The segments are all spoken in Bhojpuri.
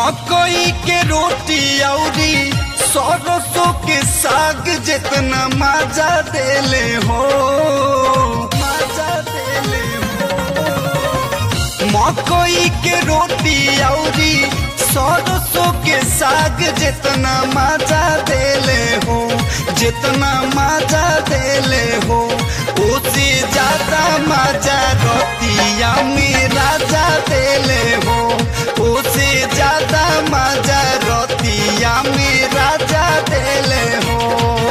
मकई के रोटी औरी सरसों के साग जितना मजा देले हो मजा देले हो मकई के रोटी औरी सरसों के साग जितना मजा देले हो जितना मजा देले हो उससे ज्यादा मजा रोटिया में राजा देले हो उससे ज्यादा मजा रोटिया में राजा देले हो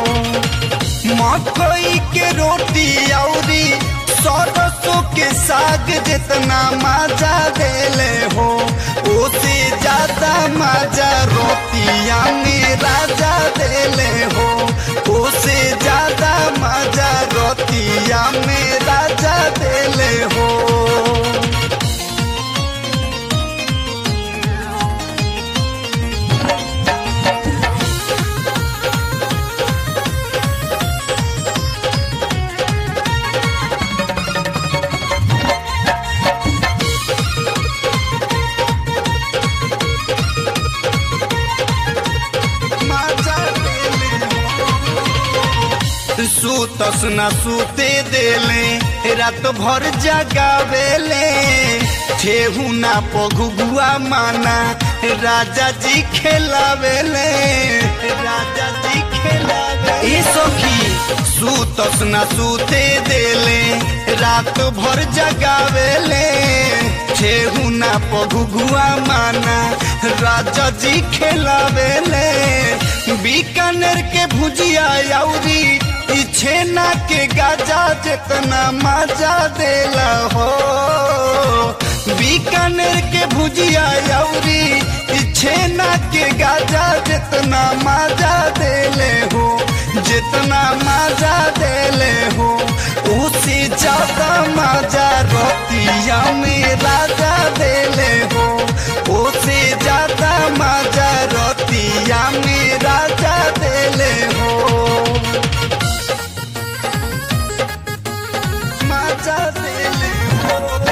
मकई के रोटी औरी सरसों के साग जितना मजा देले हो उससे ज्यादा मजा रोटिया में राजा देले हो उससे ज्यादा मजा रोटिया में राजा देले हो मजा देले हो। सुतस न सुते देले रात भर जगावेले ठेहू ना पगुआ माना राजा जी खेलावेले राजा जी खेलावे ए सखी सुतस न सुते देले रात भर जगावेले ठेहू ना पगुआ माना राजा जी खेलावेले बीकानेर के भुजिया औरी ई छेना के गाजा जितना मजा देला हो बीकानेर के भुजिया औरी ई छेना के गाजा जितना मजा देले हो जितना मजा देले हो उससे ज्यादा मजा रोटिया में राजा देले हो उससे ज्यादा मजा रोटिया में राजा देले हो मजा देले हो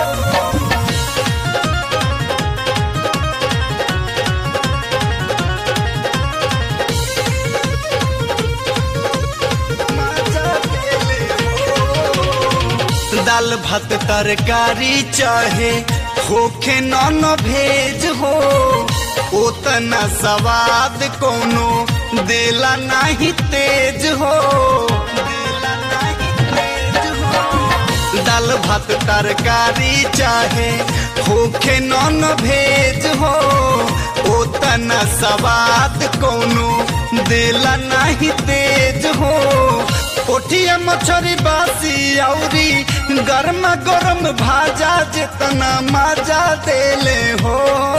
मजा देले हो। दाल भात तरकारी चाहे होखे नॉन भेज हो उतना स्वाद कोनो देला नहीं तेज हो देला नहीं तेज हो दाल भात तरकारी चाहे होखे नॉन भेज हो उतना स्वाद कोनो देला नहीं तेज हो कोठिया मछरी बासी औरी गर्मा गरम भाजा जितना मजा देले हो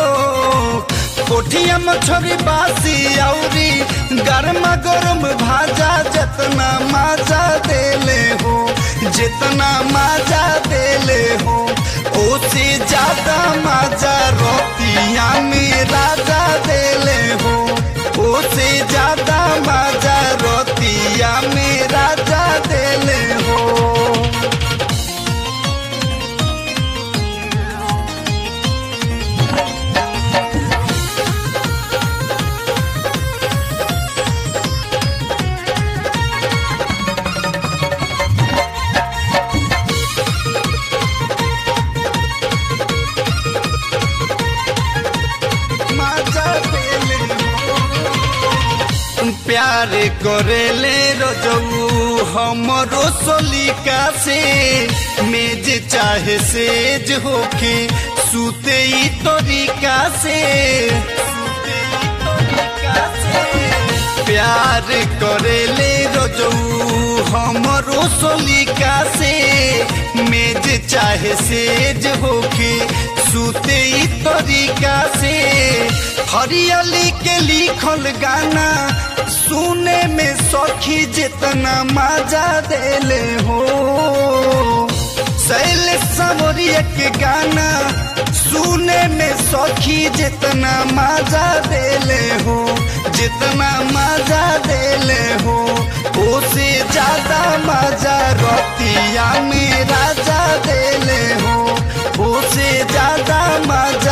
कोठिया मछरी बासी औरी गर्मा गरम भाजा जितना मजा देले हो जितना मजा देले हो उससे ज्यादा मजा रोटिया में राजा देले हो उससे ज्यादा मजा रोटिया में राजा देले हो मजा देले हो। प्यार करेले रजऊ हमरो सोलिका से मेज चाहे सेज होके सुते ई तरीका से सुते ई तरीका से प्यार करेले रजऊ हमरो सोलिका से मेज चाहे सेज होके सुते ई तरीका से हरियाली के लिखल गाना सुने में सखी जितना मजा देले हो शैल समरिया के गाना सुने में सखी जितना मजा देले हो जितना मजा देले हो उसे ज्यादा मजा रोटिया में राजा देले हो उसे ज्यादा मजा